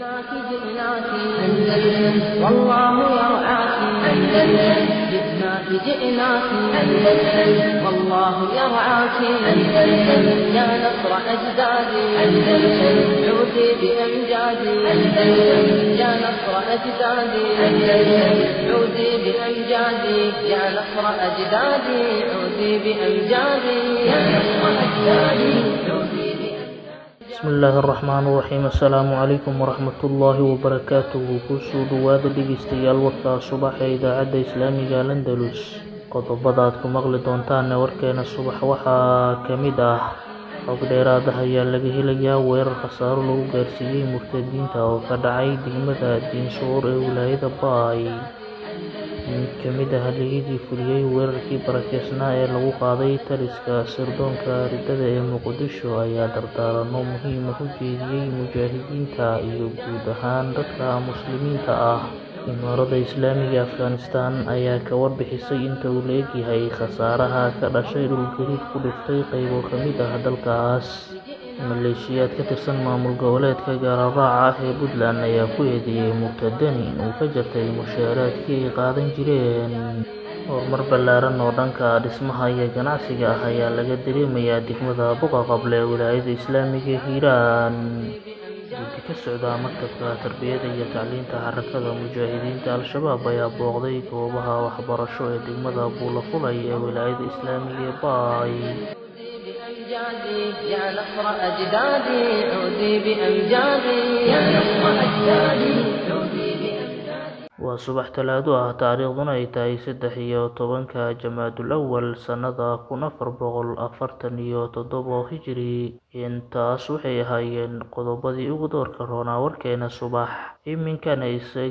جئناك جئناك أندلس والله يرعاك أندلس جئناك جئناك أندلس والله يرعاك أندلس يا نصر أجدادي أندلس عودي بأمجادي أندلس يا نصر أجدادي أندلس عودي بأمجادي يا نصر أجدادي عودي بأمجادي يا نصر أجدادي عودي بأمجادي bismi illaahi araxmaan iraxiim assalaamu calaykum waraxmatullaahi wabarakaatuhu kusoo dhowaada dhegeystayaal warka subax ee idaacadda islaamiga landalus qodobada aad ku maqli doontaanne warkeena subax waxaa ka mid ah xog dheeraadaha ayaa laga helayaa weerar khasaaro lagu gaarsiiyey murtadiinta oo ka dhacay degmada diinsoor ee wilaayada baay mid ka mid ah haligidii fuliyey weerarkii barakeysnaa ee lagu qaaday taliska sirdoonka ridada ee muqdisho ayaa dardaarano muhiima u jeediyey mujaahidiinta iyo guud ahaan dadka muslimiinta ah imaarada islaamiga afghanistan ayaa ka warbixisay inta uu la egyahay khasaaraha ka dhashay dhulgariir ku dhiftay qaybo ka mid ah dalkaas maleeshiyaad ka tirsan maamul goboleedka gaararaaca ah ee puntland ayaa ku eedeeyey murtadani inuu ka jartay mushaaraadkii ay qaadan jireen horumar ballaaran oo dhanka dhismaha iyo ganacsiga ah ayaa laga dareemayaa degmada buqa qable ee wilaayada islaamiga hiiraan guddi ka socda maktabka tarbiyada iyo tacliinta xarakada mujaahidiinta al-shabaab ayaa booqday goobaha waxbarasho ee degmada buulafulay ee wilaayada islaamiga ee baay بأمجادي يا نصر أجدادي عودي بأمجادي يا نصر أجدادي عودي بأمجادي waa subax talaado ah taariikhduna ay tahay saddex iyo tobanka jamaadul awal sannada kun afar boqol afartan iyo toddobo hijiri intaas waxay ahaayeen qodobadii ugu doorka roonaa warkeena subax iminkana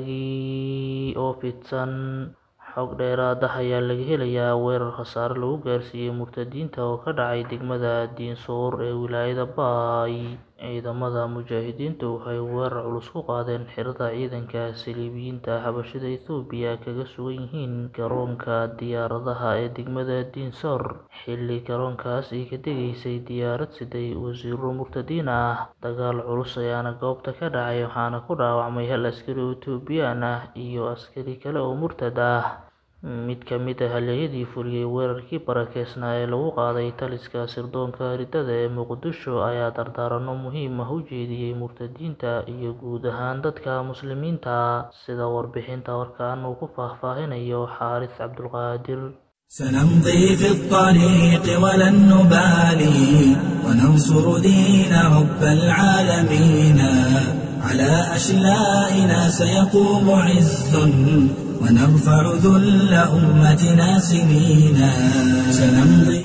isagii oo fidsan xog dheeraada ayaa laga helayaa weerar khasaare lagu gaarsiiyey murtadiinta oo ka dhacay degmada diinsoor ee wilaayada baay ciidamada mujaahidiintu waxay weerar culus ku qaadeen xirada ciidanka saliibiyiinta xabashida ethoobiya kaga sugan yihiin garoonka diyaaradaha ee degmada diinsoor xilli garoonkaas ay ka degaysay diyaarad siday wasiiro murtadiin ah dagaal culus ayaana goobta ka dhacay waxaana ku dhaawacmay hal askari oo etoobiyaan ah iyo askari kale oo murtad ah mid ka mid ah halyeyadii fuliyey weerarkii barakeysnaa ee lagu qaaday taliska sirdoonka ridada ee muqdisho ayaa dardaarano muhiim ah u jeediyey murtadiinta iyo guud ahaan dadka muslimiinta sida warbixinta warkaan uu ku faahfaahinayo xaaris cabdulqaadir سنمضي في الطريق ولن نبالي وننصر دين رب العالمين على أشلائنا سيقوم عز ونرفع ذل أمتنا سنينا سنمضي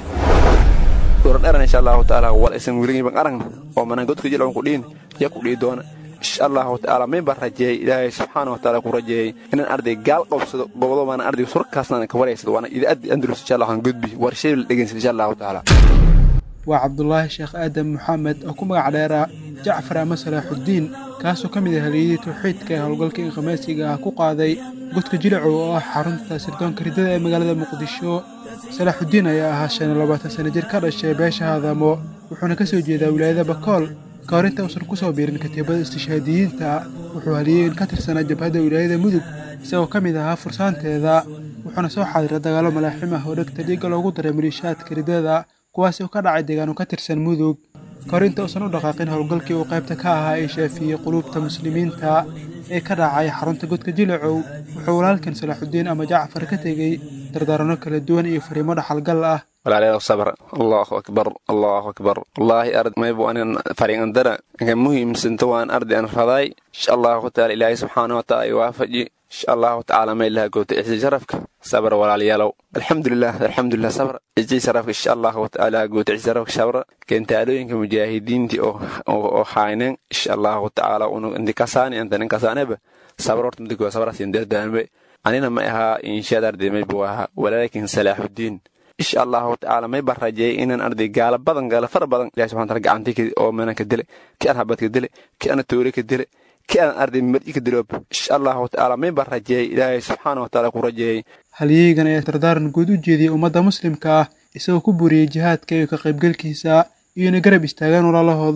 dheran insha allahu taala wal isan wiligin ban aragna oo manan godka jilcan ku dhiin ya ku dhii doona insha allahu taala min baan rajeeyey ilaahay subxaana wa taala ku rajeeyey inaan arday gaal qabsado gobodo maana arday surkaasna ka wareysado waana idaacaddi andalus insha allahu gudbi war shay la dhegeysan insha allahu taala waa cabdulaahi sheekh aadan maxamed oo ku magac dheera jacfar ama salaaxuddiin kaasoo ka mid ah haliyadii tawxiidka ee howlgalka inkhamaasiga ah ku qaaday godka jilacow oo ah xarunta sirdoonka ridada ee magaalada muqdisho salaaxuddiin ayaa ahaa shan iyo labaatan sana jir ka dhashay beesha haadamo wuxuuna ka soo jeedaa wilaayada bakool ka hor inta uusan ku soo biirin katiibada istishhaadiyiinta wuxuu haliyey in ka tirsanaa jabhadda wilaayada mudug isagoo ka mid ahaa fursaanteeda wuxuuna soo xaadiray dagaallo malaaxim ah oo dhegta dhiigga loogu daray maliishaadka ridada kuwaasi oo ka dhacay deegaano ka tirsan mudug ka hor inta uusan u dhaqaaqin howlgalkii uu qaybta ka ahaa ee shaafiyey quluubta muslimiinta ee ka dhacay xarunta godka jilacow wuxuu walaalkan salaaxuddiin ama jacfar ka tegey dardaaranno kala duwan iyo fariimo dhaxalgal ah walaalayaal sabr allahu akbar allahu akbar wallaahi ard maybu anin fariingandara inka muhiimsanta waan ardi an raday insha allahu taala ilaahay subxaana wa taala iwaafaji insha allahu tacaala maylaha goota ixsi sharafka sabr walaalayaalow alxamdulilah alxamdulilah sabr ixsi sharafka insha allahu tacaala goota ixsi sharafka sabr keentaalooyinka mujaahidiintii oo haaynen insha allahu tacaala unu intikasaani antanin kasaaneba sabr horta midikoa sabrasiin dardaanbe anina ma ahaa inshaad arday maybu ahaa walaakin salaaxuddiin insha allahu tacaala may baan rajeeyay inaan arday gaala badan gaala fara badan ilahi subxana taala gacantii oo menan ka dile ki aan habad ka dile ki ana toore ka dile ki aan arday mar'i ka diloob insha allahu tacaala may baan rajeeyay ilaahay subxaana wa taala ku rajeeyay halyeygan ayaa dardaaran guud u jeediyey ummadda muslimka ah isagoo ku buriyey jihaadka iyo ka qaybgelkiisa iyo inay garab istaagaan walaalahooda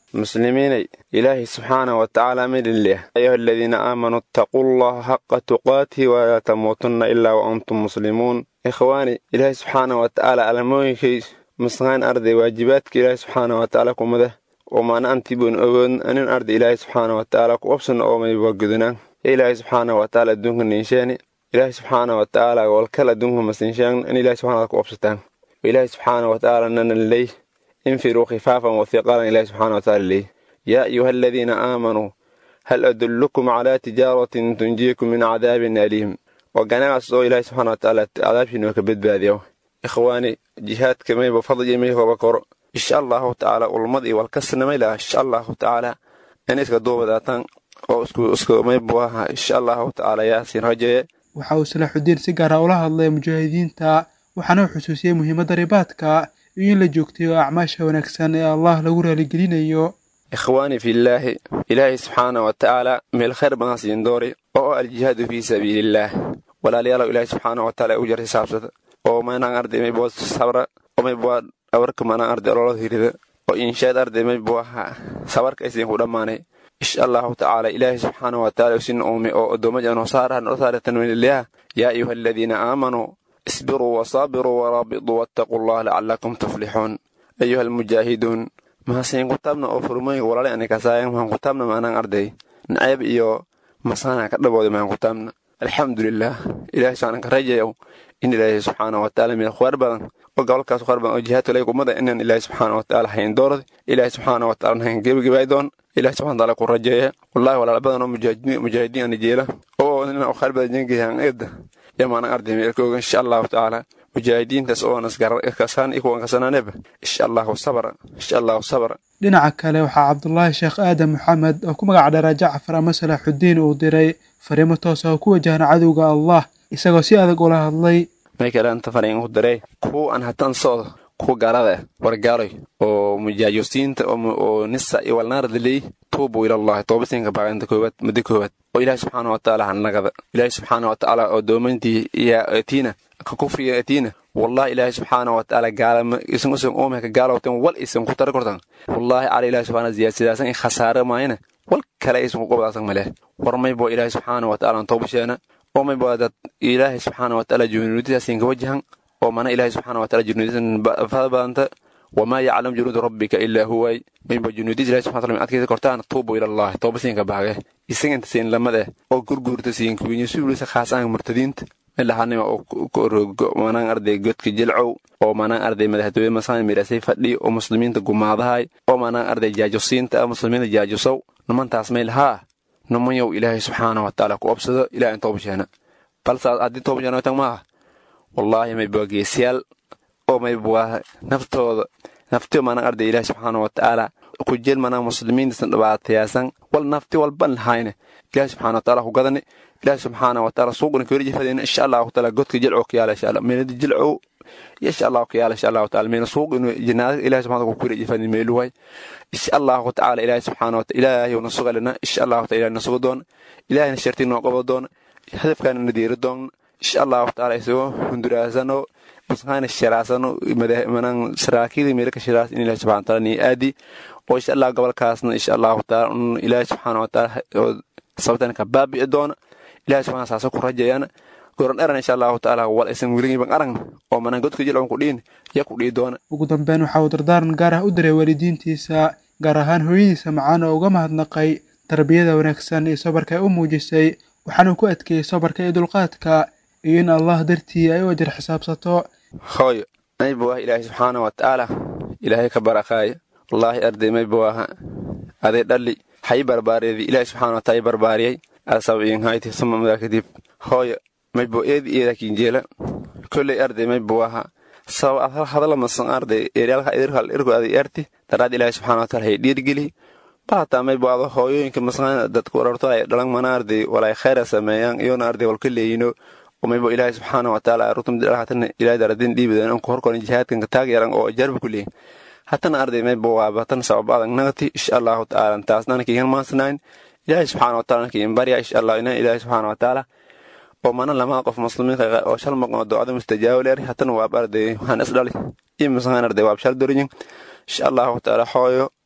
muslimiinay ilaahay subxaana wa tacaala midin leh ayuha aladiina aamanuu ittaquu llaha xaqa tuqaatihi walaa tamuutunna ilaa wa antum muslimuun ikhwaani ilaahay subxaana wa tacaala alamooyinkay masqaan arday waajibaadka ilaahay subxaana wa tacaala kumada oo maana antiboon ogoon anin arday ilaahay subxaana wa tacaala ku obsana oo mayba gudunaan ya ilaahay subxaana wa tacaala adduunka ninsheeni ilaahay subxaana wa tacaala walkal adduunka masinshaan in ilaahay subxana ku obsataan ilaahay subxaana wa tacaala nanan ley infiruu khifaafan wa hiqaalan ilaahay subxaana wa tacaala ley yaa ayuha aladiina aamanuu hal adullukum calaa tijaaratin tunjiikum min cadaabin aliim waa ganacas oo ilaahay subxaana wa tacaala cadaabkiina ka badbaadiya ikhwaani jihaadka mayba fadliya may hoba koro insha allahu tacaala ulmad iyo walkasnamay laha insha allahu tacaala in iska duubadaataan oo isku isku maybu aha insha allahu tacaala yaasin rajeeye waxa uu salaaxudiin si gaara ula hadlay mujaahidiinta waxaana uu xusuusiyey muhiimadda ribaadka iyo in la joogtayo acmaasha wanaagsan ee allah lagu raaligelinayo ikhwaani fillaahi ilaahay subxaana wa tacaala meel khayr badan siin doori oo aljihaadu fii sabiilillaah walaalayaalow ilaahay subxaana wa tacaala u jartay saabsada oo maynaan arday maybo sabra oo maybo dhabarka maanaan arday ololada hirida oo inshaad arday maybo aha sabarka aysiin ku dhammaanay insha allahu tacaala ilaahay subxaana wa tacaala usin uume oo addoomajan hosaarahan osaaratan welilah yaa ayuha aladiina aamanuu isbiruu wasaabiruu waraabituu wattaquu allah lacalakum tuflixuun ayuha almujaahiduun mahasiin kutaabna oo furmooyinka walaala ani kasaayan mahan kutaabna maanaan arday nacayb iyo masaana ka dhabooda mahan kutaabna alxamdulilah ilahay subxaana ka rajayow in ilaahay subxaana wa tacaala meel khwaar badan oo gobolkaas khwaar badan oo jihaadka lay kumada inaan ilaahay subxaana wa tacaala hayn doorad ilaahay subxaana wa tacaala hayn gebagabaay doon ilahay subxana taala ku rajeeya wallahi walaala badan oo mujaahidiin ana jeela oo nina khwaar badan jengayan eedda yamaana arday meelkooga insha allahu tacaala mujaahidiintaas oo naskasaan ikuwan kasanaaneba insha allahu sabra insha allahu sabra dhinaca kale waxaa cabdulaahi sheekh aadan maxamed oo ku magac dheeraa jacfar ama salaaxudiin uu diray fariimo toosa oo ku wajahan cadowga allah isagoo si adag ula hadlay may kaleanta fariin u diray kuwa aan hatan socdo kuwa gaalada wargaaroy oo mujaajosiinta oo nisa iyo walnaaradaley tuubu ilallahi toobasinka baaqinta koowaad muddo koowaad oo ilaahi subxaana wa tacaala hanagada ilaahi subxaana wa tacaala oo doomantii iyo atiina ka kufriga atiina wallahi ilaahi subxaana wa tacaala gaalama isan usan oomeka gaalowtan wal isan ku tara kortan wallahi cala ilaahi subxaana ziyaasidaasan in khasaare maayana wal kale aysan ku qobdaasan maleh war maybo ilaahi subxaana wa tacaala toobasheena oo maybo dad ilaahi subxaana wa tacaala junuudidaasin ka wajahan oo mana ilaahi subxaana wa tacaala junuudisan fada badanta wamaa yaclam junuuda rabbika ilaa huway mayba junuudis ilahi subxana taala adkaysa kortaan tuubu ilallahi toobasiinka baage isaga inta siin lamade oo gurguurta siin kuwiinyo suulisa khaasaan murtadiinta ilahanima oo manaan arday godka jilcow oo manaan arday madaxtooye masaan midhasay fadhi oo muslimiinta gumaadahay oo manaan arday jaajosiinta muslimiinta jaajosow nimantaas mayl haa nimanyow ilaahay subxaana wa tacaala ku obsado ilaah in toobasheena balse haddii toobasheena tan maaha wallaahi mayba geesiyaal oo mayba naftooda naftiyo manaan arday ilaahay subxaana wa tacaala ku jel manaan muslimiintasan dhibaatayaasan wal nafti walban lahayne ilaahay subxaana wa tacaala ku gadani ilaahi subxaana wa taala suuqna kaweli jifadeen insha allahu taala godka jilcow ka yaala insha allah meelada jilcow insha allahu ka yaala insha allahu taala meena suuq inu jinaada ilahi subxana ku kaweli jifadeen meeluhay insha allahu tacaala ilaahi subxaana wa taala ilaahay na sugalina insha allahu taala ilaahay na sugo doona ilaahayna shartii noo qabo doona hadafkaana na diiri doona insha allahu taala isagoo hunduraasano masqaana shiraasano manan saraakiil meelka shiraas in ilahi subxana taala nii aadi oo insha allah gobolkaasna insha allahu taala un ilaahi subxaana wa taala sababtan ka baabi'i doona ilahi subxana saasa ku rajayana goran dheran insha allahu tacaala wal aysan weligiiban aragn oo manan godka jilcon ku dhiin ya ku dhii doona ugu dambeyn waxa uu dardaaran gaar ah u diray waalidiintiisa gaar ahaan hooyadiisa macaan oo uga mahadnaqay tarbiyada wanaagsan iyo sabarka ay u muujisay waxaana ku adkeeyey sabarka iyo dulqaadka iyo in allah dartii ay u ajar xisaabsato hooyo maybu ah ilaahay subxaana wa tacaala ilaahay ka barakaaya wallaahi arday maybu aha aday dhalli hay barbaariyadii ilaahay subxana wa taala barbaariyay asabiinhayti suma madaa kadib hooyo maybo eedi eedakin jeela kolley arday maybo aha sabab hadala masan arday eryaalka idirkal irku aday erti daraad ilaahay subxana wa taala hay dhiirgeli baataa maybo ado hooyooyinka masqaan dadku wararto ay dhalan mana arday walay khayra sameeyaan iyona arday walka leeyino oo maybo ilaahay subxaana wa taala rutum dhalhatana ilaahay daradin dhiibidan anku horkorin jihaadkan taag yaran oo jarba ku leeyin hatana arday maybo waaba tan sabab adag nagati insha allahu tacaala taasnana kiigan maansanayn ilaahay subxaana wa taala kiin barya insha allah ina ilaahay subxaana wa taala oo mana lama qof muslimiinka oo shal maqan oo ducada mustajaabo leer hatana waaba arday waxaan is dhali iyo masqaan arday waab shal doriyin insha allahu taala hooyo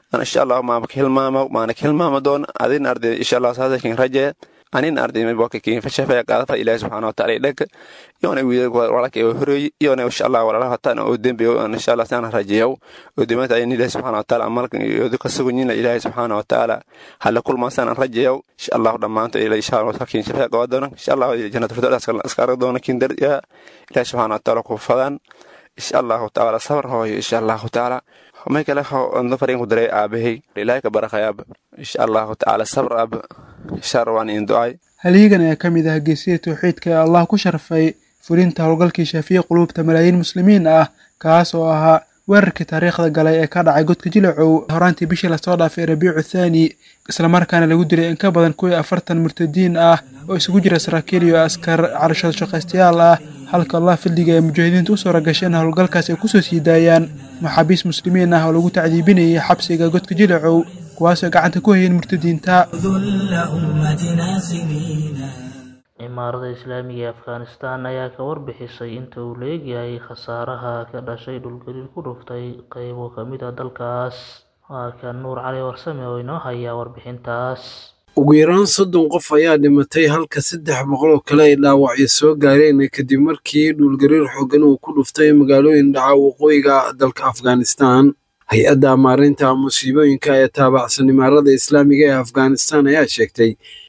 insha allahu maama ka hilmaamo maana ka hilmaamo doona adina arday insha allah saasa kin rajeya anin arday mayboka kin fashafaya qaadafa ilaahi subxaana wataala idhaka iyona walaka horeey iyona insha allah walala hatan oo dembe insha allah sana rajeyaw oo demata ayin ilaahi subxaana wataala amalkan iyo ka sugunyina ilaahi subxaana wataala hala kulma sana rajeyaw insha allah dhammaanto ila insha allah kin shafaya qawa doona insha allah jannatu firdaus askar doona kin dar ya ilaahi subxaana wataala ku fadan insha allah taala sabr hooyo insha allah taala may kale ando farin ku daray aabahay ilaahay ka barakhayaab insha allah taala sabr ab shar waan in ducay halyigan ayaa ka mid ah geesiyada tawxiidka ee allah ku sharfay fulinta howlgalkii shaafiye quluubta malaayiin muslimiin ah kaas oo ahaa weerarkii taariikhda galay ee ka dhacay godka jilacow horaantii bishii lasoo dhaafay rabiicu thaani islamarkaana lagu dilay in ka badan kuwii afartan murtadiin ah oo isugu jira saraakiil iyo askar carashada shaqaystayaal ah halka allah fildiga ee mujaahidiinta u suura gashay in howlgalkaas ay kusoo sii daayaan maxaabiis muslimiin ah oo lagu tacdiibinayay xabsiga godka jilacow kuwaasoo gacanta ku hayeen murtadiinta imaarada islaamiga ee afghanistan ayaa ka warbixisay inta uu leegyahay khasaaraha ka dhashay dhulgariir ku dhuftay qeybo ka mid a dalkaas waa kan nuur cali warsame oo inoo hayaa warbixintaas ugu yaraan soddon qof ayaa dhimatay halka saddex boqol oo kale ay dhaawacyo soo gaareen kadib markii dhulgariir xooggan uu ku dhuftay magaalooyin dhaca waqooyiga dalka afghanistan hay-adda maareynta musiibooyinka ee taabacsan imaarada islaamiga ee afghanistan ayaa sheegtay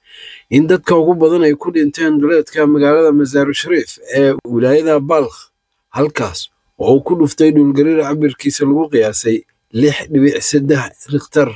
in dadka ugu badan ay ku dhinteen duleedka magaalada masaaru shariif ee wilaayada balkh halkaas oo uu ku dhuftay dhulgariir cabirkiisa lagu qiyaasay lix dhibic saddex rikhtar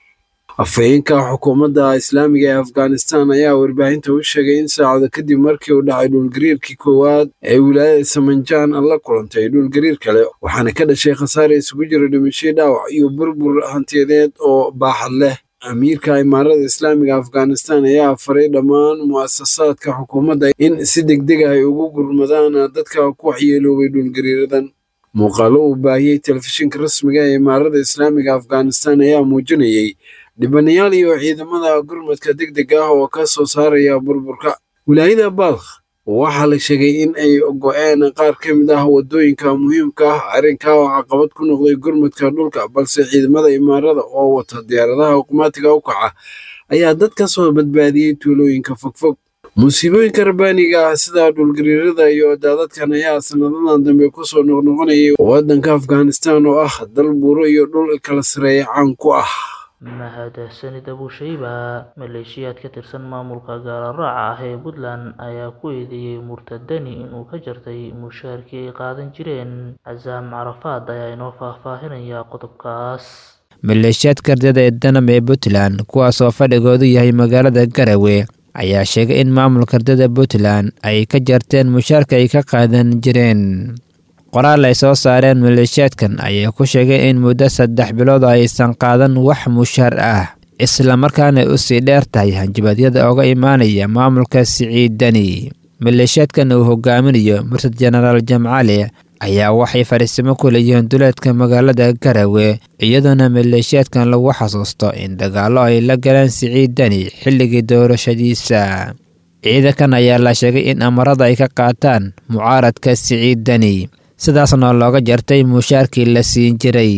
afhayeenka xukuumadda islaamiga ee afghanistan ayaa warbaahinta u sheegay in saacado kadib markii uu dhacay dhulgariirkii koowaad ee wilaayada samanjaan la kulantay dhulgariir kale waxaana ka dhashay khasaare isugu jira dhimashay dhaawac iyo burbur hantiyadeed oo baaxad leh amiirka imaarada islaamiga afghanistan ayaa faray dhammaan mu'asasaadka xukuumadda in si degdeg ah ay ugu gurmadaan dadka ku waxyeeloobay dhulgariiradan muuqaalo uu baahiyey telefishinka rasmiga ee imaarada islaamiga afghanistan ayaa muujinayay dhibanayaal iyo ciidamada gurmadka degdeg ah oo ka soo saaraya burburka wilaayada balkh waxaa la sheegay in ay go-een qaar ka mid ah waddooyinka muhiimka ah arrinkaa oo caqabad ku noqday gurmadka dhulka balse ciidamada imaarada oo wata diyaaradaha hukumaatiga u kaca ayaa dad ka soo badbaadiyey tuulooyinka fogfog musiibooyinka rabbaaniga ah sida dhulgariirada iyo daadadkan ayaa sanadadan dambe kusoo noqnoqonayay waddanka afghanistan oo ah dal buuro iyo dhul kala sareeya caan ku ah mahadsanid abushayba maleeshiyaad ka tirsan maamulka gaalaraaca ah ee puntland ayaa ku eedeeyey murtadani inuu ka jartay mushaarkii ay qaadan jireen casaam carafaad ayaa inoo faahfaahinaya qodobkaas maleeshiyaad kardada ee danam ee puntland kuwaas oo fadhigoodu yahay magaalada garawe ayaa sheegay in maamulka kardada puntland ay ka jarteen mushaarka ay ka qaadan jireen qoraal ay soo saareen maleeshiyaadkan ayaa ku sheegay in muddo saddex bilood aysan qaadan wax mushaar ah islamarkaana u sii dheer tahay hanjabadyada oga imaanaya maamulka siciidani maleeshiyaadkan uu hogaaminayo murtad jenaraal jamcali ayaa waxay fadhiisimo ku leeyihiin duleedka magaalada garawe iyadoona maleeshiyaadkan lagu xasuusto in dagaallo ay la galeen siciidani xilligii doorashadiisa ciidankan ayaa la sheegay in amarada ay ka qaataan mucaaradka siciidani sidaasna looga jartay mushaarkii la siin jiray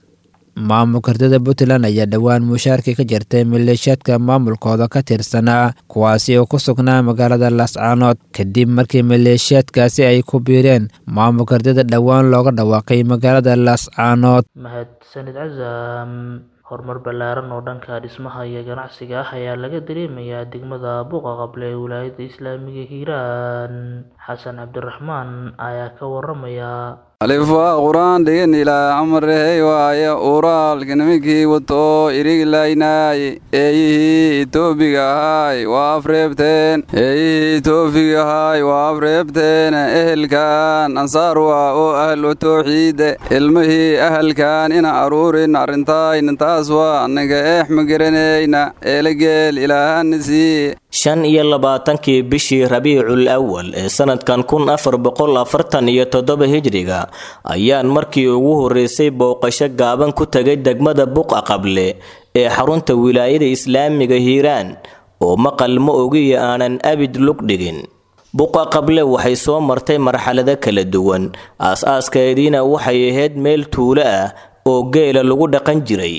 maamulka kardada puntland ayaa dhowaan mushaarkii ka jartay maleeshiyaadka maamulkooda ka tirsanaa kuwaasi oo ku sugnaa magaalada laascaanood kadib markii maleeshiyaadkaasi ay ku biireen maamulka kardada dhowaan looga dhawaaqay magaalada laascaanood mahadsanid casaam horumar ballaaran oo dhanka dhismaha iyo ganacsiga ah ayaa laga dareemayaa degmada buuqa qable ee wilaayadda islaamiga hiiraan xasan cabdiraxmaan ayaa ka waramaya alifwaa quraan dhigin ilaa amarehey waaye uraalkanimikii wato iriglaynaaye eeyihii itoobiga ahaay waa afreebteen eeyihii itoobiga ahaay waa afreebteen ehelkan ansaar waa oo ahlu towxiide ilmihii ahalkan ina aruurin arrintaayna taas waa annaga eex ma garanayna eelageel ilaahanasii shan iyo labaatankii bishii rabiicul awal ee sanadkan kun afar boqol afartan iyo toddoba hijriga ayaan markii ugu horreysay booqasho gaaban ku tagay degmada buqa qable ee xarunta wilaayada islaamiga hiiraan oo maqal ma ogiyo aanan abid lug dhigin buqa qable waxay soo martay marxalado kala duwan aas-aaskaediina waxay ahayd meel tuulo ah oo geela lagu dhaqan jiray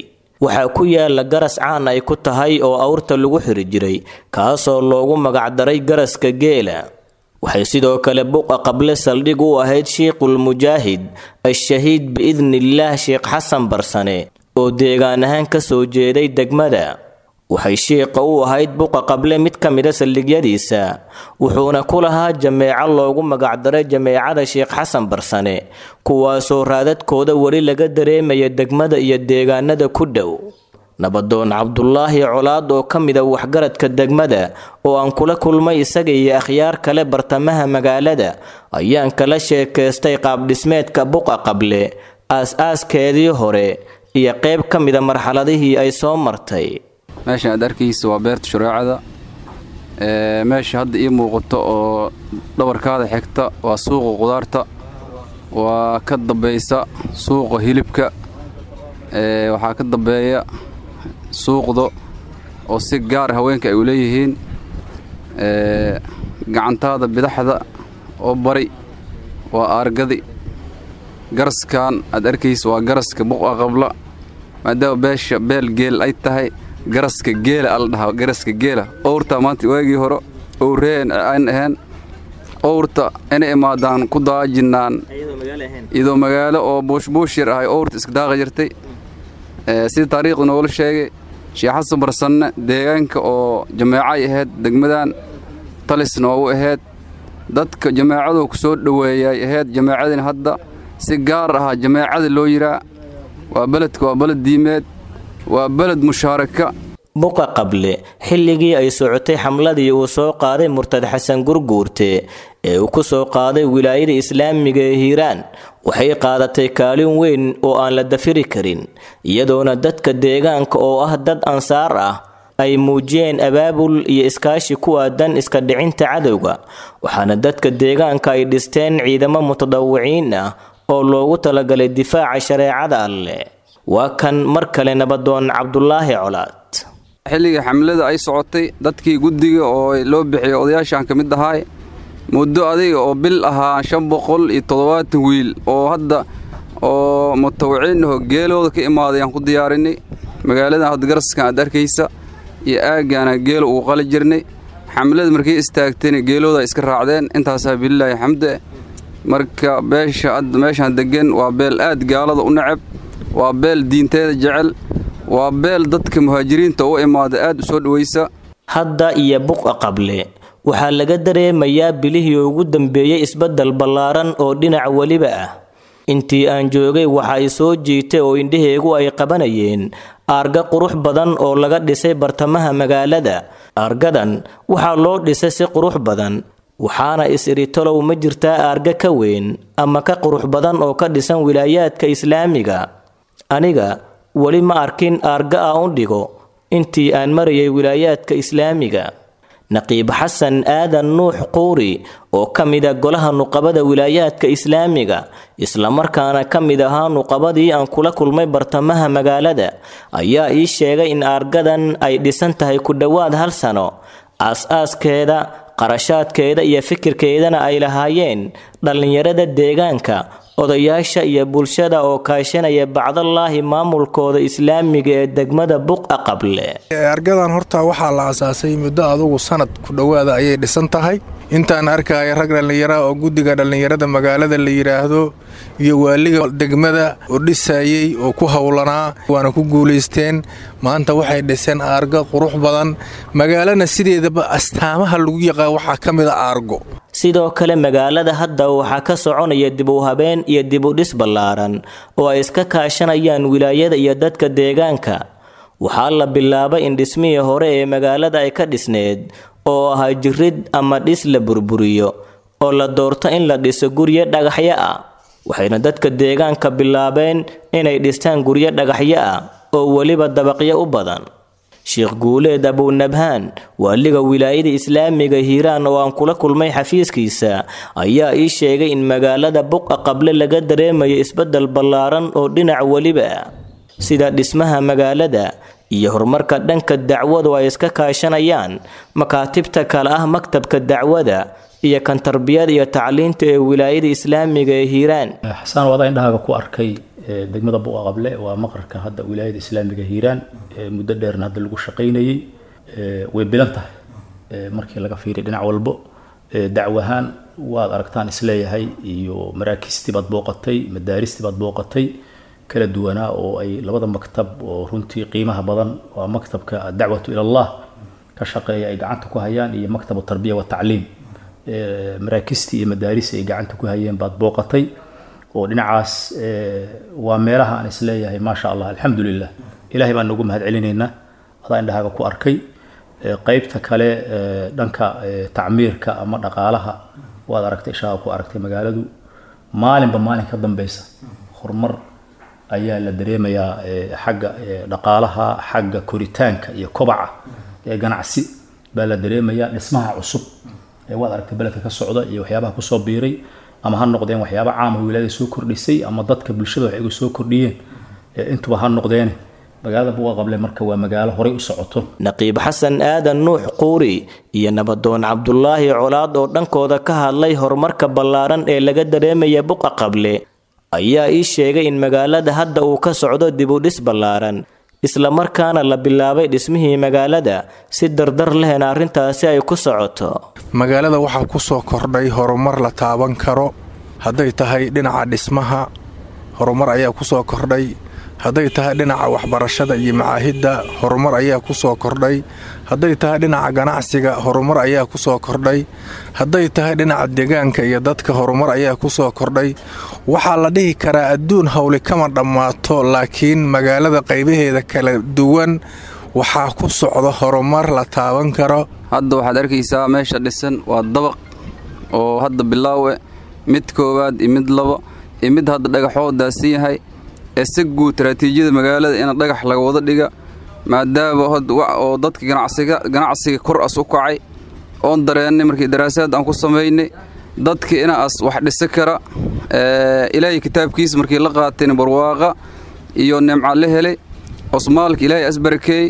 waxaa ku yaala garas caan ay ku tahay oo awrta lagu xiri jiray kaasoo loogu magacdaray garaska geela waxay sidoo kale buqa qable saldhig u ahayd shiikhul mujaahid al-shahiid biidnillaah sheekh xasan barsane oo deegaan ahaan ka soo jeeday degmada waxay shiiqa u ahayd buqa qable mid ka mida saldhigyadiisa wuxuuna ku lahaa jameeco loogu magacdaray jameecada sheekh xasan barsane kuwaasoo raadadkooda weli laga dareemaya degmada iyo deegaanada ku dhow nabadoon cabdulaahi colaad oo ka mida waxgaradka degmada oo aan kula kulmay isaga iyo akhyaar kale bartamaha magaalada ayaan kala sheekaystay qaabdhismeedka buqa qable aas-aaskeedii hore iyo qayb ka mida marxaladihii ay soo martay meeshan aad arkaysa waa beerta shureecada meesha hadda ii muuqato oo dhabarkaada xigta waa suuqa qudaarta waa ka dambaysa suuqa hilibka waxaa ka dambeeya suuqda oo si gaar haweenka ay u leeyihiin gacantaada bidaxda oo bari waa aargadi garaskan aad arkaysa waa garaska buqa qabla maadaama beesha beel geel ay tahay garaska geela ala dhahaa garaska geela owrta maanta waagii hore owreen aan ahayn owrta inay imaadaan ku daajinaan iyadoo magaalo oo buushbuush yar ahay owrta iska daaqa jirtay sida taariikhda noogula sheegay sheekh xasan barsanne deegaanka oo jameecay ahayd degmadan talisna waa u ahayd dadka jameecadu ku soo dhoweeyay ahayd jameecadina hadda si gaar ahaa jameecada loo yiraa waa beledka waa beled diimeed waa beled mushaaraka buqa qable xilligii ay socotay xamladii uu soo qaaday murtad xasan gurguurte ee uu ku soo qaaday wilaayada islaamiga ee hiiraan waxay qaadatay kaalin weyn oo aan la dafiri karin iyadoona dadka deegaanka oo ah dad ansaar ah ay muujiyeen abaabul iyo iskaashi ku aadan iska dhicinta cadowga waxaana dadka deegaanka ay dhisteen ciidamo mutadawiciin ah oo loogu talagalay difaaca shareecada alleh waa kan mar kale nabadoon cabdulaahi colaad xilligii xamlada ay socotay dadkii guddiga oo loo bixiyay odayaashaan ka mid ahaay muddo adiga oo bil ahaa shan boqol iyo toddobaatan wiil oo hadda oo mutawiciin aho geelooda ka imaaday aan ku diyaarinay magaaladan hadda garaskan aad arkaysa iyo aaggaana geelo uu qali jirnay xamlada markay istaagtayna geelooda iska raacdeen intaasaa bililaahi xamde marka beesha hadda meeshaan deggan waa beel aad gaalada u necab waa beel diinteeda jecel waa beel dadka muhaajiriinta u imaada aad u soo dhowaysa hadda iyo buqa qable waxaa laga dareemayaa bilihii ugu dambeeyey isbeddel ballaaran oo dhinac weliba ah intii aan joogay waxa ay soo jiitay oo indhaheegu ay qabanayeen aarga qurux badan oo laga dhisay bartamaha magaalada aargadan waxaa loo dhisay si qurux badan waxaana is-iritolow ma jirtaa aarga ka weyn ama ka qurux badan oo ka dhisan wilaayaadka islaamiga aniga weli ma arkin aarga a u dhigo intii aan marayay wilaayaadka islaamiga naqiib xasan aadan nuux quuri oo ka mida golaha nuqabada wilaayaadka islaamiga islamarkaana ka mid ahaa nuqabadii aan kula kulmay bartamaha magaalada ayaa ii sheegay in aargadan ay dhisan tahay ku dhowaad hal sano aas-aaskeeda qarashaadkeeda iyo fikirkeedana ay lahaayeen dhallinyarada deegaanka odayaasha iyo bulshada oo kaashanaya bacdallaahi maamulkooda islaamiga ee degmada buqa qable argadan horta waxaa la asaasay muddo adugu sanad ku dhowaada ayay dhisan tahay intaan arkaya rag dhallinyara oo guddiga dhallinyarada magaalada la yidhaahdo iyo waaliga degmada oo dhisayey oo ku howlanaa waana ku guulaysteen maanta waxay dhiseen aargo qurux badan magaalana sideedaba astaamaha lagu yaqaan waxaa ka mid a aargo sidoo kale magaalada hadda waxaa ka soconaya dib u habeen iyo dib u dhis ballaaran oo ay iska kaashanayaan wilaayada iyo dadka deegaanka waxaa la bilaabay in dhismihii hore ee magaalada ay ka dhisneed oo ahaa jirid ama dhis la burburiyo oo la doorto in la dhiso guryo dhagaxyo ah waxayna dadka deegaanka bilaabeen inay dhistaan guryo dhagaxyo ah oo weliba dabaqyo u badan sheekh guuleed abunabhaan waaliga wilaayada islaamiga hiiraan oo aan kula kulmay xafiiskiisa ayaa ii sheegay in magaalada buqa qable laga dareemayo isbeddel ballaaran oo dhinac weliba ah sida dhismaha magaalada iyo horumarka dhanka dacwadu ay iska kaashanayaan makaatibta kale ah maktabka dacwada iyo kan tarbiyada iyo tacliinta ee wilaayada islaamiga ee hiiraan xasaan wadaa indhahaaga ku arkay degmada buqa qable waa maqarka hadda wilaayada islaamiga hiiraan muddo dheerna hadda lagu shaqaynayey way bilan tahay markii laga fiiriy dhinac walbo dacwo ahaan waad aragtaan isleeyahay iyo maraakiistii baad booqatay madaaristii baad booqatay kala duwanaa oo ay labada maktab oo runtii qiimaha badan waa maktabka adacwatu ila allah ka shaqeeya ay gacanta ku hayaan iyo maktabu tarbiya watacliim maraakiistii iyo madaaristii ay gacanta ku hayeen baad booqatay oo dhinacaas waa meelaha aan isleeyahay maasha allah alxamdulilah ilahay baan nagu mahad celinaynaa adaa indhahaaga ku arkay qeybta kale dhanka tacmiirka ama dhaqaalaha waad aragtay ishaaga ku aragtay magaaladu maalinba maalin ka dambeysa horumar ayaa la dareemayaa xagga dhaqaalaha xagga koritaanka iyo kobaca ee ganacsi baa la dareemayaa dhismaha cusub ee waad aragtay beledka ka socda iyo waxyaabaha kusoo biiray ama ha noqdeen waxyaaba caama wilaayada soo kordhisay ama dadka bulshada wax igu soo kordhiyeen intuba ha noqdeene magaalada buqa qable marka waa magaalo horey u socoto naqiib xasan aadan nuux quuri iyo nabadoon cabdulaahi colaad oo dhankooda ka hadlay horumarka ballaaran ee laga dareemaya buqa qable ayaa ii sheegay in magaalada hadda uu ka socdo dibudhis ballaaran islamarkaana la bilaabay dhismihii magaalada si dardar lehna arrintaasi ay ku socoto magaalada waxaa ku soo kordhay horumar la taaban karo hadday tahay dhinaca dhismaha horumar ayaa ku soo kordhay hadday tahay dhinaca waxbarashada iyo macaahidda horumar ayaa ku soo kordhay hadday tahay dhinaca ganacsiga horumar ayaa ku soo kordhay hadday tahay dhinaca deegaanka iyo dadka horumar ayaa ku soo kordhay waxaa la dhihi karaa adduun howli kama dhammaato laakiin magaalada qaybaheeda kala duwan waxaa ku socda horumar la taaban karo hadda waxaad arkaysaa meesha dhisan waa dabaq oo hadda bilaawe mid koowaad iyo mid labo iyo mid hadda dhagaxoo daadsan yahay ee si guud istaraatiijiyada magaalada in dhagax laga wada dhiga maadaama oo dadka ganacsiga kor as u kacay oon dareennay markii daraasaad aan ku samaynay dadka ina as wax dhisa kara ilaahay kitaabkiisa markii la qaateen barwaaqa iyo nimca la helay osmaalka ilaahay asbarakeey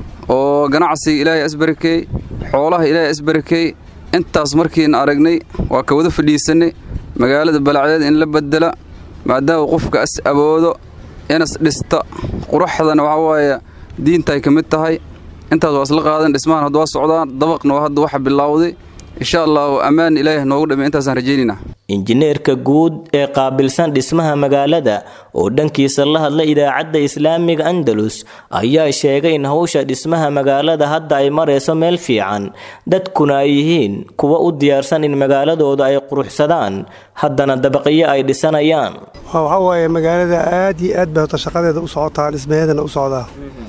oo ganacsiga ilaahay asbarakeey xoolaha ilaahay asbarakeey intaas markiina aragnay waa ka wada fadhiisanay magaalada balacdeed in la bedela maadaama qofka as awoodo inas dhista quruxdana waxaa waaye diintaay ka mid tahay intaas waa isla qaadan dhismahan hadda waa socdaan dabaqna waa hadda waxa bilowday insha allahu ammaan ilaahi noogu dhamay intaasaan rajaynayna injineerka guud ee qaabilsan dhismaha magaalada oo dhankiisa la hadla idaacadda islaamiga andalus ayaa sheegay in howsha dhismaha magaalada hadda ay marayso meel fiican dadkuna ay yihiin kuwa u diyaarsan in magaaladooda ay quruxsadaan haddana dabaqyo ay dhisanayaan waxaa waaye magaalada aad iyo aad bay hota shaqadeeda u socotaa dhismaheedana u socdaa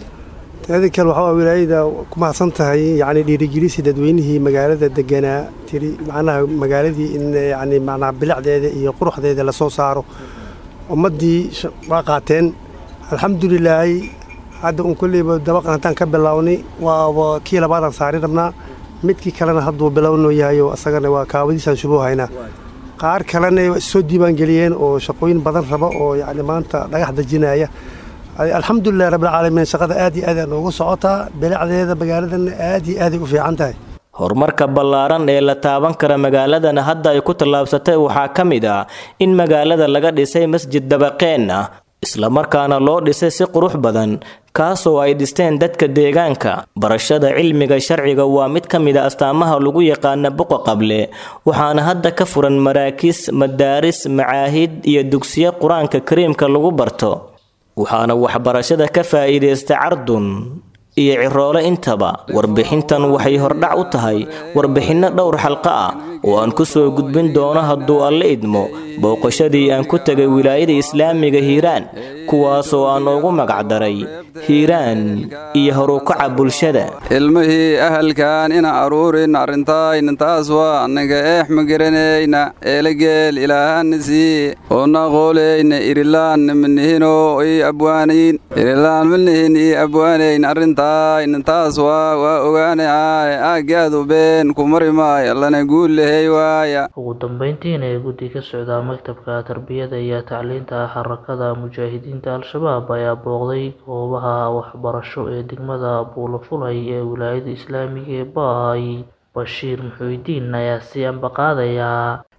teeda kale waxaa wilaayada ku mahadsan tahay yacni dhiirigelisi dadweynihii magaalada deganaa tiri macnaha magaaladii in yacni macnaha bilicdeeda iyo quruxdeeda lasoo saaro ummaddii waa qaateen alxamdulilaahi hadda un kolleyba dabaqan haddaan ka bilownay waaba kii labaadaan saari rabnaa midkii kalena hadduu bilowno yahayo asagana waa kaawadiisaan shubuu haynaa qaar kalena soo diiwaangeliyeen oo shaqooyin badan raba oo yacni maanta dhagax dejinaya alxamdulilah rabbilcaalamiin shaqada aad iyo aad aa noogu socotaa bilicdeeda magaaladana aad iyo aaday u fiican tahay horumarka ballaaran ee la taaban kara magaaladana hadda ay ku tallaabsatay waxaa ka mid ah in magaalada laga dhisay masjid dabaqeen ah islamarkaana loo dhisay si qurux badan kaasoo ay dhisteen dadka deegaanka barashada cilmiga sharciga waa mid ka mid a astaamaha lagu yaqaana buqa qable waxaana hadda ka furan maraakiis madaaris macaahid iyo dugsiyo qur-aanka kariimka lagu barto waxaana waxbarashada ka faa'iidaysta cardun iyo ciroole intaba warbixintan waxay hordhac u tahay warbixinno dhowr xalqo ah oo aan ku soo gudbin doono hadduu alle idmo booqashadii aan ku tegay wilaayada islaamiga hiiraan kuwaasoo aan ugu magacdaray hiiraan iyo horukaca bulshada ilmihii ahalkan ina aruurin arrintaayna taas waa annaga eex ma garanayna eelageel ilaahana sii oona qooleyna irilaan manihino ii abwaanayn irilaan manihin ii abwaanayn arrintaayna taas waa waa ogaanay aagaadu been ku mari maayo allana guul lehey waaya ugu dambeyntiina ee guddi ka socdaa maktabka tarbiyada iyo tacliinta xarakada mujaahidiinta al-shabaab ayaa booqday goobaha waxbarasho ee degmada buulafulay ee wilaayada islaamiga ee baay bashiir muxuudiin ayaa si ambaqaadaya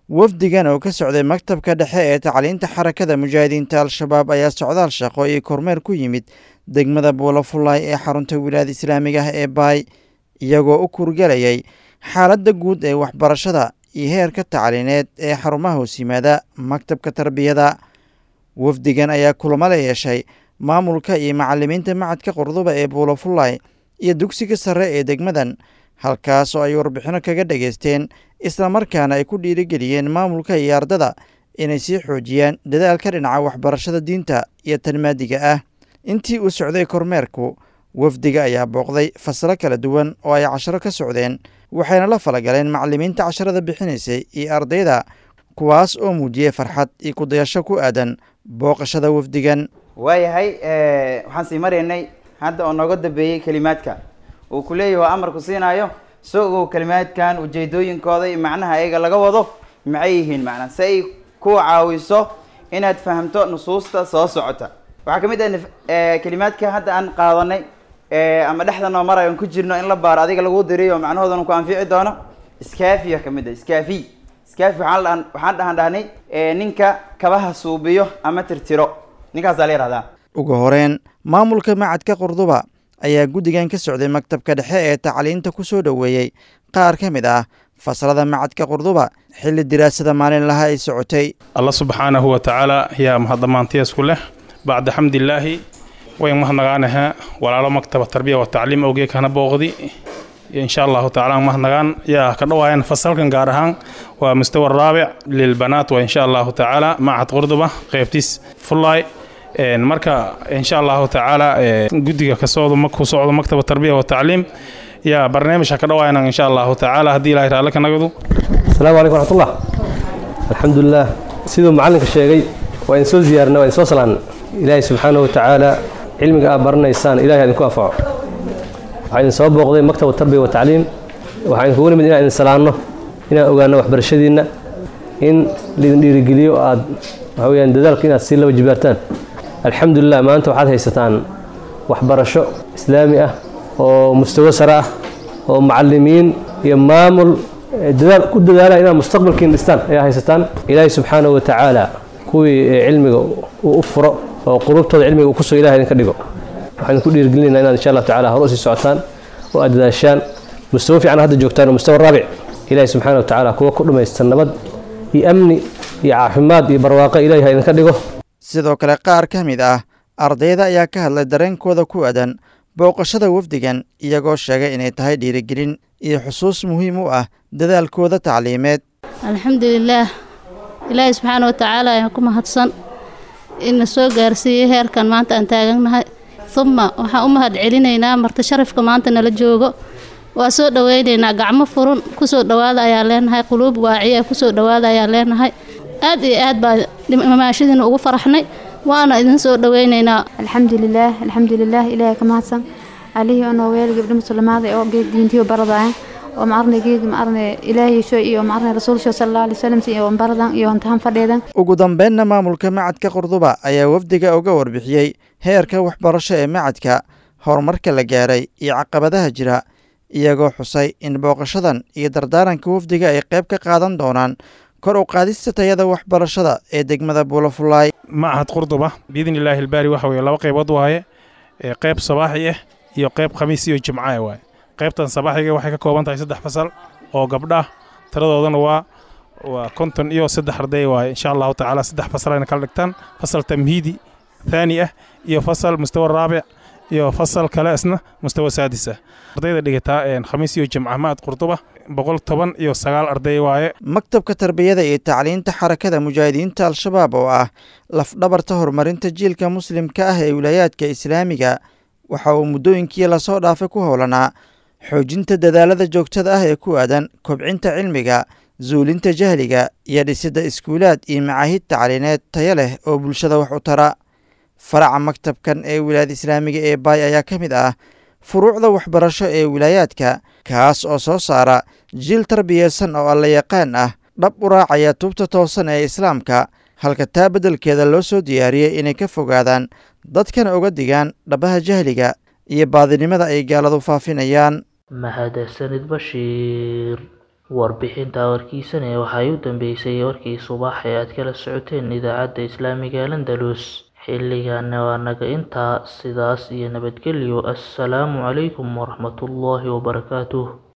wafdigan oo ka socday maktabka dhexe ee tacliinta xarakada mujaahidiinta al-shabaab ayaa socdaal shaqo iyo kormeer ku yimid degmada buulafulay ee xarunta wilaayada islaamiga ah ee baay iyagoo u kurgelayay xaaladda guud ee waxbarashada iyo heerka tacliineed ee xarumaha hoos yimaada maktabka tarbiyada wafdigan ayaa kulamo la yeeshay maamulka iyo macalimiinta macadka qurduba ee buulafulay iyo dugsiga sare ee degmadan halkaas oo ay warbixino kaga dhageysteen islamarkaana ay ku dhiirigeliyeen maamulka iyo ardada inay sii xoojiyaan dadaalka dhinaca waxbarashada diinta iyo tanmaadiga ah intii uu socday kormeerku wafdiga ayaa booqday fasalo kala duwan oo ay casharo ka socdeen waxayna la falagaleen macalimiinta casharada bixinaysay iyo ardayda kuwaas oo muujiyey farxad iyo kudayasho ku aadan booqashada wafdigan waayahay waxaan sii maraynay hadda oo nooga dambeeyey kelimaadka uu ku leeyahy waa amarku siinaayo soo ogow kelimaadkan ujeedooyinkooda iyo macnaha ayaga laga wado maxay yihiin macnaa si ay ku caawiso inaad fahamto nusuusta soo socota waxaa ka mid ah kelimaadka hadda aan qaadanay ama dhexda noo marayo aan ku jirno in la baaro adiga lagu diriyo macnahoodana ku anfici doono iskaafiya ka mid ah iskaafi iskaafi waxaan dhahan waxaan dhahan dhahnay ninka kabaha suubiyo ama tirtiro ninkaasaa la yihahdaa ugu horeyn maamulka macadka qurduba ayaa guddigan ka socday maktabka dhexe ee tacliinta ku soo dhoweeyey qaar ka mid ah fasalada macadka qurduba xilli diraasada maalinlaha ay socotay alla subxaanahu wa tacaala yaa mahadamaantiyaasku leh bacda xamdilaahi wayn mahadnagaanaha walaalo maktaba tarbiya wa tacliim awgee kana booqdi insha allahu tacaala mahadnagaan yaa ka dhawaayan fasalkan gaar ahaan waa mustawa raabic lilbanaat wa insha allahu tacaala macad qurduba qeybtiis fullaay marka insha allahu tacaala guddiga ka socdo ku socdo maktaba tarbiya wa tacliim yaa barnaamijka ka dhawaayana insha allahu tacaala haddii ilahay raalle ka nagadu asalaamu calaykum raxmatullah alxamdulilah siduu macallinka sheegay waa idin soo ziyaarna waa idin soo salaanna ilaahay subxaanahu wa tacaala cilmiga aad baranaysaan ilahay idinku anfaco waxaa idin soo booqday maktaba tarbiya wa tacliim waxaa idinkugu nimid inaan idin salaanno inaan ogaano waxbarashadiinna in laidin dhiirigeliyo aad waxa weyaan dadaalka inaad sii laba jibaartaan alxamdulilah maanta waxaad haysataan waxbarasho islaami ah oo mustawo sare ah oo macalimiin iyo maamul dadaal ku dadaala inaad mustaqbalkiin dhistaan ayaa haysataan ilaahay subxaanahu wa tacaala kuwii cilmiga uu u furo oo qulubtooda cilmiga uu kusoo ilahay idinka dhigo waxaan idinku dhiirigelinayna inaad insha allahu tacala hore usii socotaan oo aad dadaashaan mustawo fiican hadda joogtaan oo mustawa raabic ilaahay subxaanahu wa tacaala kuwa ku dhammaystan nabad iyo amni iyo caafimaad iyo barwaaqo ilahay ha idinka dhigo sidoo kale qaar ka mid ah ardayda ayaa ka hadlay dareenkooda ku aadan booqashada wafdigan iyagoo sheegay inay tahay dhiirigelin iyo xusuus muhiim u ah dadaalkooda tacliimeed alxamdulilaah ilaahay subxaana watacaala ayaan ku mahadsan ina soo gaarsiiyey heerkan maanta aan taagannahay uma waxaan u mahad celinaynaa marti sharafka maanta nala joogo waa soo dhoweynaynaa gacmo furun kusoo dhowaada ayaan leenahay quluub waaciya kusoo dhowaada ayaan leenahay aad iyo aad baa mamaashadiina ugu faraxnay waana idin soo dhoweynaynaa alxamdulilaah alxamdulilaah ilaahay ka mahadsan alihii onoo weel gabdho musulmaada oo geeg diintiyo baradaayan oo maarne geeg maarne ilaahay sho iyo maarne rasuulsho sallallahu alayhi wasallam iyo baradan iyo hantahan fadheedan ugu dambeynna maamulka macadka qurduba ayaa wafdiga uga warbixiyey heerka waxbarasho ee macadka horumarka la gaaray iyo caqabadaha jira iyagoo xusay in booqashadan iyo dardaaranka wafdiga ay qayb ka qaadan doonaan kor u qaadista tayada waxbarashada ee degmada buulafulaay macahad qurduba biidni illaahi albaari waxa weye laba qaybood waaye qayb sabaaxi ah iyo qayb khamiis iyo jimcaah waaye qaybtan sabaaxiga waxay ka kooban tahay saddex fasal oo gabdha tiradoodana waa waa konton iyo saddex arday waaye insha allahu tacaala saddex fasal ayna kala dhigtaan fasal tamhiidi thaani ah iyo fasal mustawa raabic iyo fasal kale isna mustawa saadis ah ardayda dhigataa khamiis iyo jimca maad qurduba boqol toban iyo sagaal arday waaye maktabka tarbiyada iyo tacliinta xarakada mujaahidiinta al-shabaab oo ah lafdhabarta horumarinta jiilka muslimka ah ee wilaayaadka islaamiga waxa uu muddooyinkii lasoo dhaafay ku howlanaa xoojinta dadaalada joogtada ah ee ku aadan kobcinta cilmiga zuulinta jahliga iyo dhisidda iskuulaad iyo macaahid tacliineed tayo leh oo bulshada wax u tara faraca maktabkan ee wilaayada islaamiga ee baay ayaa ka mid ah furuucda waxbarasho ee wilaayaadka kaas oo soo saara jiil tarbiyeysan oo alla yaqaan ah dhab u raacaya tuubta toosan ee islaamka halka taa beddelkeeda loo soo diyaariyey inay ka fogaadaan dadkana uga digaan dhabaha jahliga iyo baadinimada ay gaaladu faafinayaan mahadsanid bashiir warbixinta warkiisane waxay u dambeysay warkii subax ee aad kala socoteen idaacadda islaamiga landalus xilligaana waa naga intaa sidaas iyo nabadgelyo assalaamu calaykum waraxmatullaahi wabarakaatuh